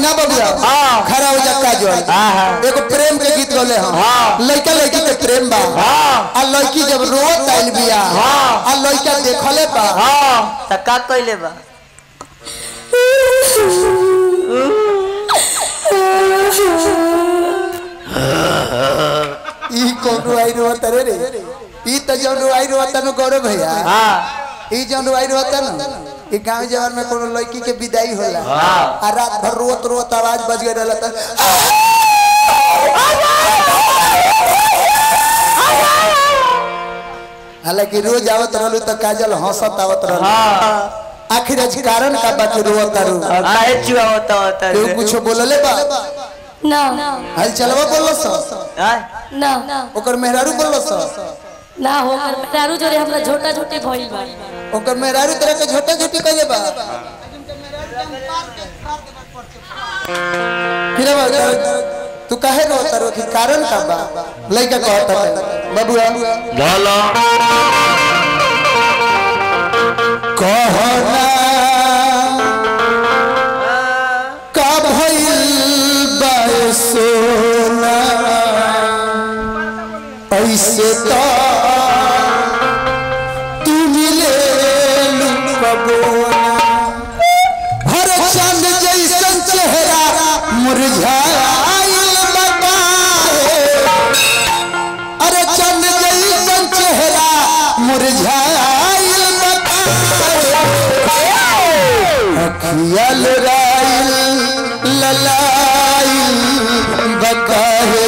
ना बबुआ हाँ। खरा हो जा काजल हाँ, हाँ। एगो प्रेम के गीत गले हम हाँ। लड़का लड़की के प्रेम बा हाँ। आ लड़की जब रोत आइल बिया हाँ। आ लड़का देखले बा हाँ त का कइले बा ई कोनो आई रोत रे रे ई त जौन आई रोत न गौरव भैया हाँ ई जौन आई रोत न ई गांव जवान में कोनो लड़की के विदाई होला हाँ। आ रात भर रोत रोत आवाज बज गई रहला त हालांकि रोज आवत रहलू त काजल हंसत आवत रहलू हाँ आखिर आज कारण का बात रोत तारू काहे चुआ होता होता केहू कुछो बोलले बा ना हल चलवा बोललो स ना ओकर मेहरारू बोललो स ना हो दारू जोरे हमरा झोटा झोटी भइल बा ओकर मेहरारू तरह के छोटा छोटी कइले बा फिर अब तू काहे रो तारो की कारण का बा लइका कहता है बबुआ ढोलो कहना का भइल बा सोना ऐसे तो तू मिले लुकबोना हर चंद जैसन चेहरा मुरझाइल बताए अरे चंद जैसन चेहरा मुरझाइल बताए अखियल राइल ललाइल बताए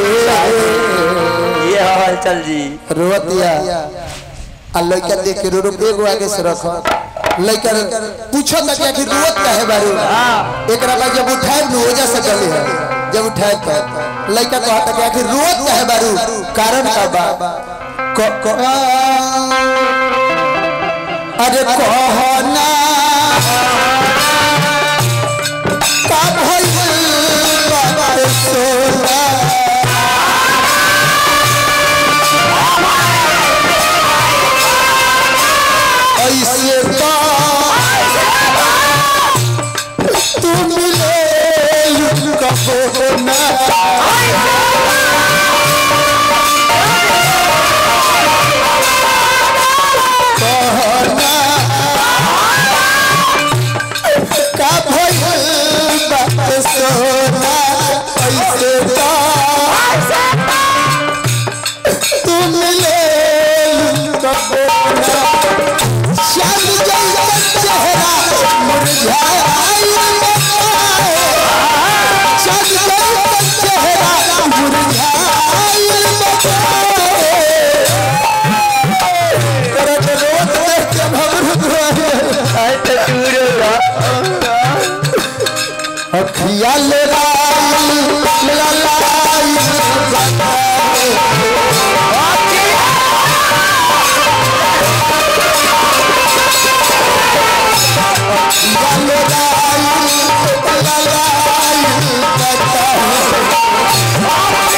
ये हवा चल जी रोतिया आ लइका देख के रो रो एगो आगे से रख लइका पूछो तक कि रोत काहे बारू एकरा बाद जब उठाए न ओजा से चले है जब उठाए तो लइका कहता कि आखिर रोत काहे बारू कारण का बा क- क- अरे कहना का भइल बाबा सोना ऐसे तो तू मिले कबो ना कहना का भइल बात सोना ऐसे तो तू मिले कबो ना चांद जैसा चेहरा मुरझाइल बताए चांद जैसा चेहरा मुरझाइल बताए करत रोत देख के भवरुत रहे आई तो चूरो ला अखिया ले लाई ललाई बताए अखिया ले लाई ललाई बताए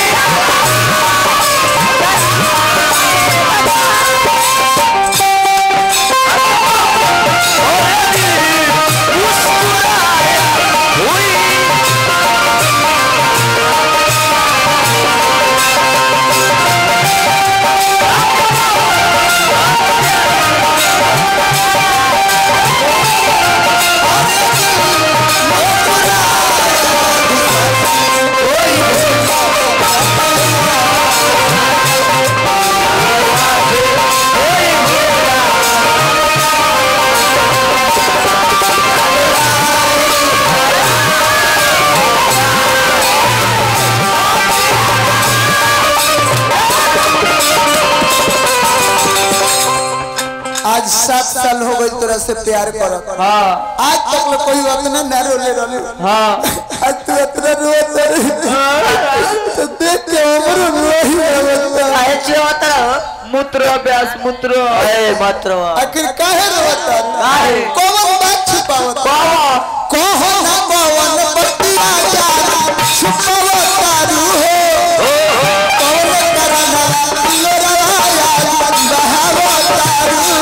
आज सात साल हो गई तोरा से प्यार करत हाँ आज तक ले कोई उतना ना रोले रोले हाँ आज तू इतना रोत रही तो देख के हमरो रोही रोता काहे चुआ होता रहो मूत्र अभ्यास मूत्र ए मूत्र आखिर काहे रोता काहे? कौन बात छुपावत बाबा कहो ना कौन बतिया जा छुपावत रू हो कौन करना लोराया बहावत रू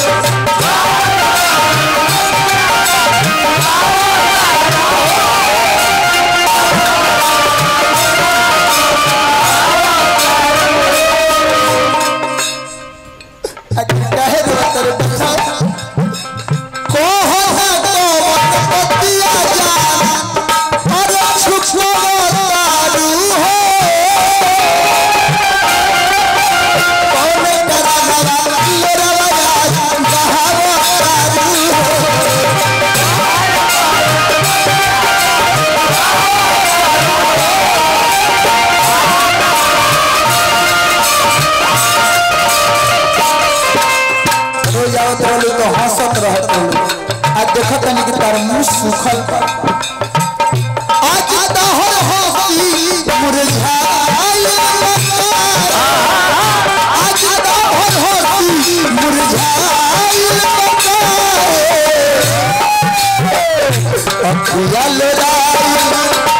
हो सुखल बा आज तोहर हंसी मुरझाइल बा आज तोहर हंसी मुरझाइल बा अखिया लड़ाई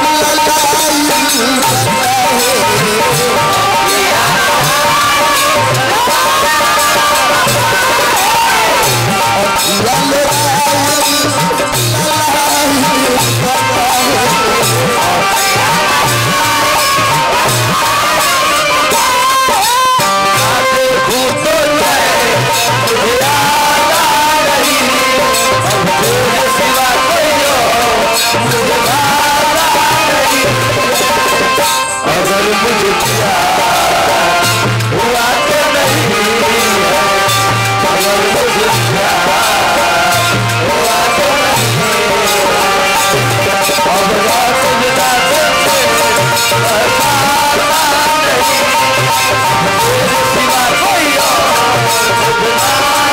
अगर मुझे प्यार हुआ तो नहीं है अगर मुझे प्यार हुआ तो नहीं है अब रात बिता करके बरसाना नहीं तेरे सिवा कोई और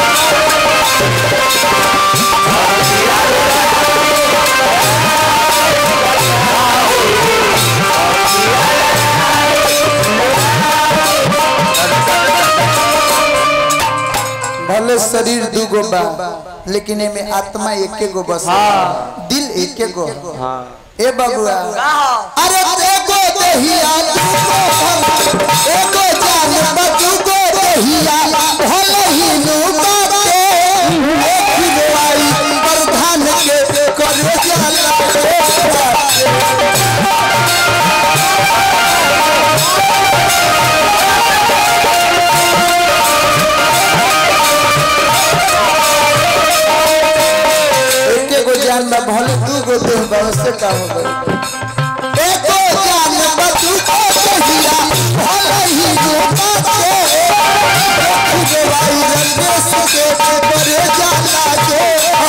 भले शरीर दूगो बा लेकिन एमे आत्मा एके गो बस दिल एके गो ए बबुआ अरे एगो दहिया दूगो एगो जान बा दूगो दहिया भले ही नु बाटे एक दवाई प्रधान के करे जाला एके गो जान बा भले दूगो देह बा उससे का हो गई एको जान बा दूगो दहिया भले ही नु बाटे एक दवाई रंगे से करे जाला जो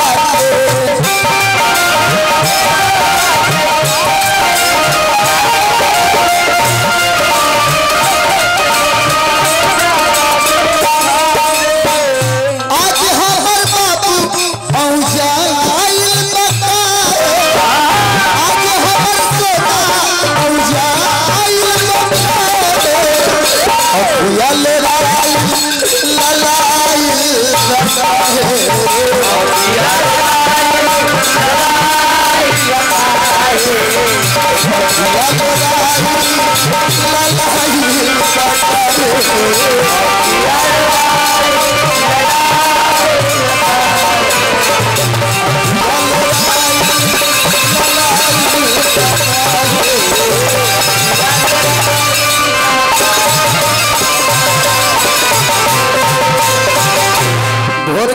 हाथे आज हमर बाबू औजाइल बताए आज हमर सोना औजाइल बताए अपुया लड़ाई लड़ाई लड़ाई